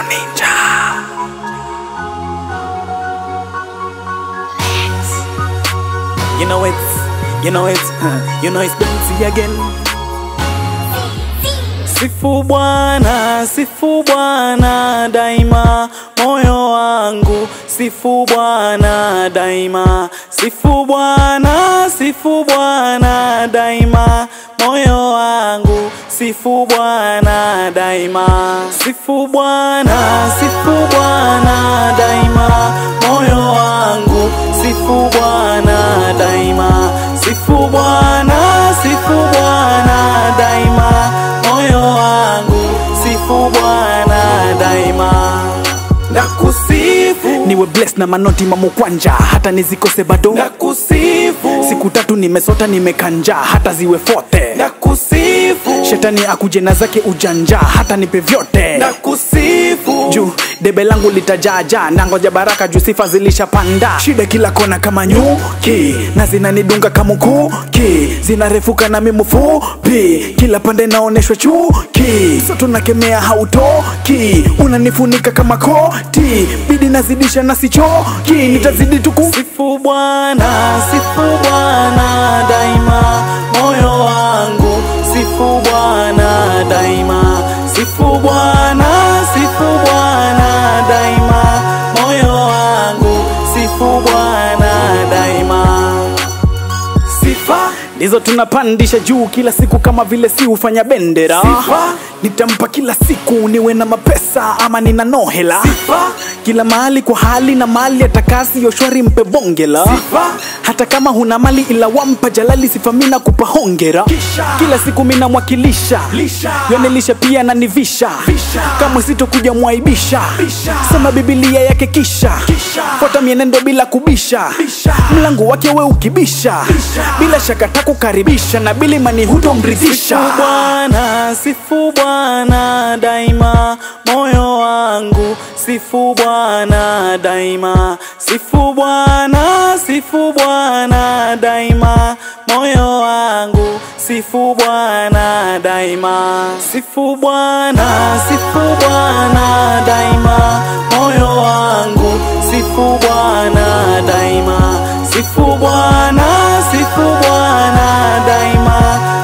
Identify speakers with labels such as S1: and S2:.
S1: Ninja. You know it's, you know it's, you know it's Benzi again. Sifu Bwana, sifu Bwana daima, moyo wangu sifu Bwana daima, sifu Bwana, sifu Bwana daima, moyo wangu sifu Bwana daima, sifu Bwana, sifu Bwana daima, moyo wangu sifu Bwana daima, sifu Bwana, sifu Bwana daima, moyo wangu sifu Bwana daima. Nakusifu,
S2: niwe blessed na manoti mamukwanja hata nizikose bado
S1: nakusifu,
S2: siku tatu nimesota nimekanja hata ziwe fote
S1: nakusifu,
S2: shetani akuje na zake ujanja hata nipe vyote
S1: nakusifu,
S2: juu debe langu litajaja nangoja baraka juu sifa zilishapanda shida kila kona kama nyuki na zinanidunga kama kuki zinarefuka na mimufupi kila pande naoneshwa chuki so tunakemea hautoki unanifunika kama koti bidi nazidisha na sichoki nitazidi tuku
S1: Sifu Bwana, sifu Bwana daima, moyo wangu sifu Bwana daima, sifu Bwana, sifu Bwana daima, moyo wangu sifu Bwana daima. Sifa
S2: ndizo tunapandisha juu kila siku kama vile si hufanya bendera
S1: Sifa.
S2: nitampa kila siku niwe na mapesa ama nina nohela
S1: Sifa.
S2: kila mahali kwa hali na mali atakasi yoshwari mpe bongela
S1: Sifa.
S2: hata kama huna mali ila wampa jalali sifa mina kupa hongera
S1: Kisha.
S2: kila siku mina mwakilisha
S1: Lisha.
S2: yonelisha pia na nivisha
S1: Visha.
S2: kamwe sitokuja mwaibisha
S1: Bisha.
S2: soma bibilia yake kisha
S1: Kisha.
S2: fuata mienendo bila kubisha
S1: Bisha.
S2: mlango wake we ukibisha bila shaka takukaribisha na bilimani hutomridhisha
S1: Sifu Bwana, sifu Bwana daima, moyo wangu sifu Bwana daima, sifu Bwana, sifu Bwana daima, moyo wangu sifu Bwana daima, sifu Bwana, sifu Bwana daima, moyo wangu sifu Bwana daima, sifu Bwana, sifu Bwana daima